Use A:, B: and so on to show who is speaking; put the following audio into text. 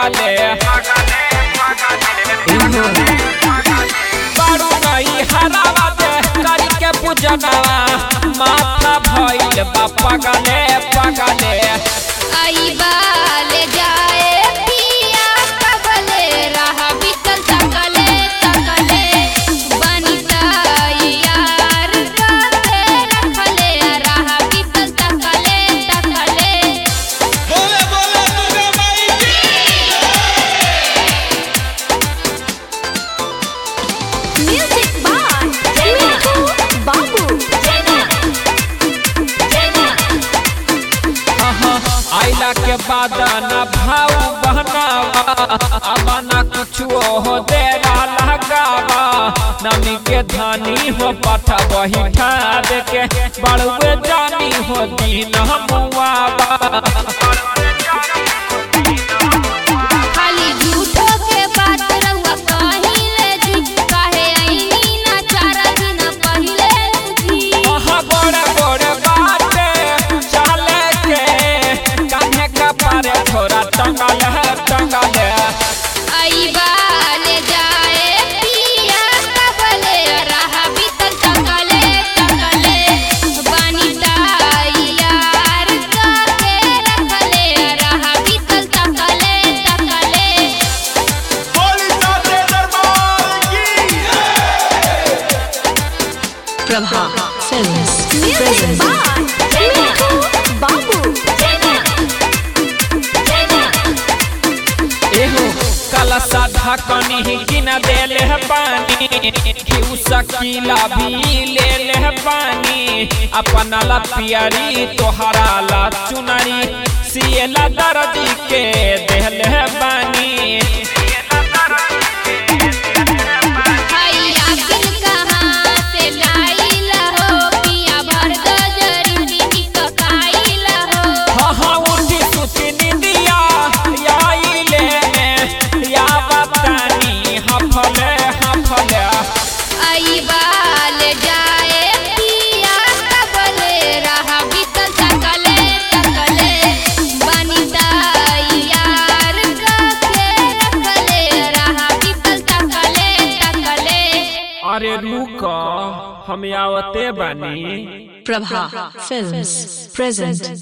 A: पगले बारू गई हरावा दे करी के पूजनवा माथा भइल बा पगले पगले
B: आई बाले जाए पिया कबले रहा बिकल तकले तकले बनिता यार राते रखले रहा बिकल तकले तकले
C: बोले बोले दुर्गा माई की
B: म्यूजिक बाय मिठू बाबू
A: आइला के बाद न भाव बहनावा अब न कुछो हो दे लगावा नमी के धानी हो पठा वही ठाद के बड़ुए जानी हो दीन मुआवा
B: खाली झूठो के बात रहुआ कहिले जी काहे आईनी ना चार दिन पहिले जी
A: वहाँ बड़े बड़े बाटे चले के कान्हे का पारे थोड़ा टंगल है टंगल है
B: आई बाले जाए पिया कबले रहा बितल तकले तकले बनिता यार काके रखले रहा बितल तकले तकले
C: बोली साथे दरबार की
D: Prabha Films
B: music
D: present
B: by Mithu Babu
A: एहो कलसा ढकनी ही गिन देले है पानी घिउ सकीला भी ले ले है पानी अपना ला पियरी तोहरा ला चुनरी सियला दर्दी के देले है बानी
B: आई आखिर कहाँ से लाइला हो पिया भर गजरी निककाइला हो
A: हाँ हाँ उठी सुती निंदिया याई ले या बतानी हफले हफले
B: आई बाल जाए पिया कबले रहा बिकल तकले तकले बनिता यार काके रखले रहा बिकल तकले तकले
A: अरे रुक हम आवते बानी
D: Prabha Films present